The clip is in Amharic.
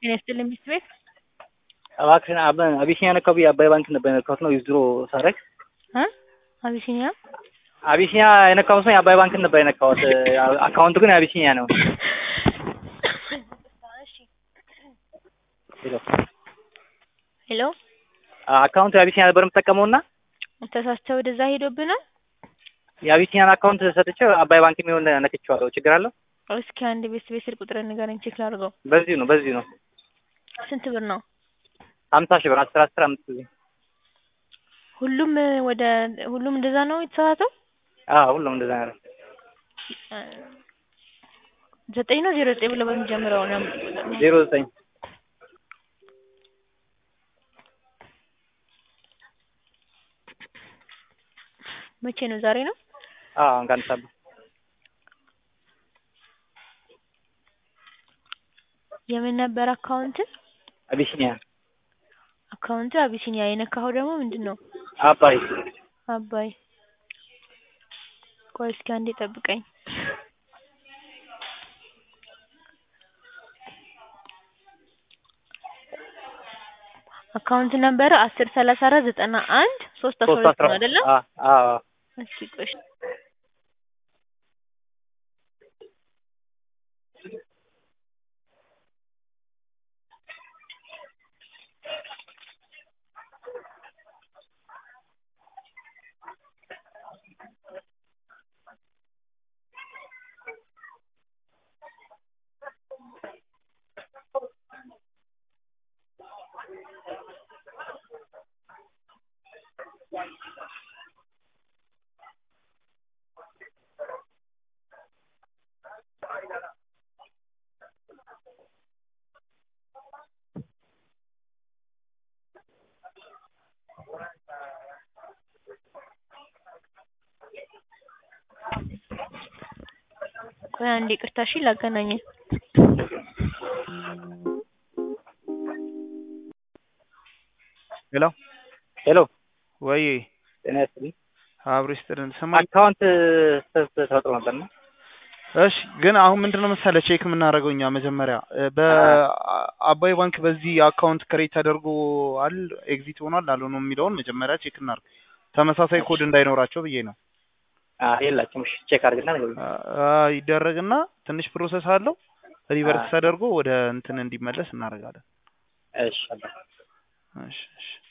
ጤና ይስጥልኝ ሚስት ቤት እባክሽን አብ- አቢሲኒያ ነካው ብዬ አባይ ባንክ ነበር የነካሁት ነው ዊዝድሮ ሳረግ እ አቢሲኒያ አቢሲኒያ የነካሁት ነው የአባይ ባንክን ነበር የነካሁት አካውንቱ ግን የአቢሲኒያ ነው ሄሎ ሄሎ አካውንቱ የአቢሲኒያ ነበር የምጠቀመው እና ተሳስተህ ወደዛ ሄዶብናል። የአቢሲኒያን አካውንት ሰጥቼው አባይ ባንክ የሚሆን ነክቼዋለሁ ችግር አለው እስኪ አንድ ቤት ቤት ስልክ ቁጥር ንገረኝ ቼክ ላድርገው። በዚሁ ነው በዚሁ ነው ስንት ብር ነው? ሀምሳ ሺህ ብር አስር አስር አምስት ጊዜ ሁሉም ወደ ሁሉም እንደዛ ነው የተሳሳተው? አዎ ሁሉም እንደዛ ነው ዘጠኝ ነው ዜሮ ዘጠኝ ብሎ በሚጀምረው ነው ዜሮ ዘጠኝ መቼ ነው? ዛሬ ነው። አዎ አሁን ከአንድ ሰዓት በፊት የምን ነበር አካውንት? አቢሲኒያ አካውንቱ አቢሲኒያ የነካኸው ደግሞ ምንድን ነው? አባይ አባይ ቆይ እስኪ አንዴ ጠብቀኝ። አካውንት ነበር አስር ሰላሳ አራት ዘጠና አንድ ሶስት አስራ ሶስት ሁለት አስራ ነው አይደለ? አዎ አዎ እስኪ ቆይ ቆይ አንዴ ይቅርታ እሺ ላገናኘን ሄሎ ሄሎ ወይ ጤና ይስጥልኝ አብሮ ይስጥልን። ስማ አካውንት ስህተት ተፈጥሮ ነበር ነው እሺ፣ ግን አሁን ምንድነው መሰለህ ቼክ የምናደርገው እኛ መጀመሪያ እ በአባይ ባንክ በዚህ አካውንት ክሬት ተደርጎ አል ኤግዚት ሆኗል አልሆነም የሚለውን መጀመሪያ ቼክ እናድርግ። ተመሳሳይ ኮድ እንዳይኖራቸው ብዬ ነው። የላችሁም እሺ ቼክ አድርግና ንገሩኝ አ ይደረግና ትንሽ ፕሮሰስ አለው ሪቨርስ ተደርጎ ወደ እንትን እንዲመለስ እናደርጋለን። እሺ አባ እሺ እሺ